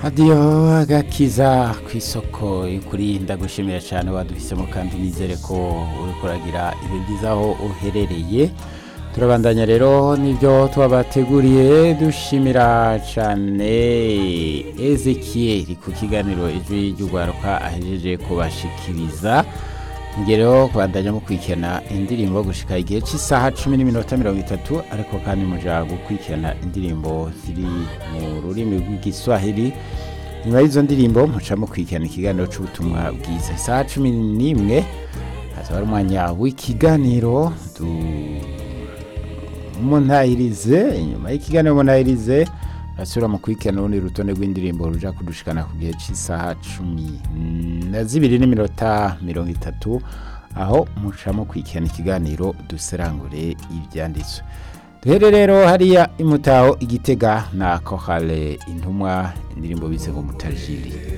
radiyo agakiza ku isoko kuri ndagushimira cyane waduhisemo kandi nizere ko uri kuragira ibyo byiza aho uherereye turabandanya rero n'ibyo twabateguriye dushimira cyane ezekiyeri ku kiganiro ijwi ry'urwaruka ahejeje kubashikiriza ngero kubandanya mukurikirana indirimbo gushika igihe cy'isaha cumi n'iminota mirongo itatu ariko kandi muja gukurikirana indirimbo ziri mu rurimi rw'igiswahili nyuma y'izo ndirimbo muca mukurikirana ikiganiro c'ubutumwa bwiza isaha cumi n'imwe hazaba ari umwanya w'ikiganiro du muntahirize inyuma y'ikiganiro muntahirize rasura mu kurikirana urundi rutonde rw'indirimbo ruja kudushikana ku gihe cy'isaha cumi na zibiri n'iminota mirongo itatu aho muca mukurikirana ikiganiro duserangure ibyanditswe duhere rero hariya imutaho igitega na kohale intumwa indirimbo bise ngo mutajiri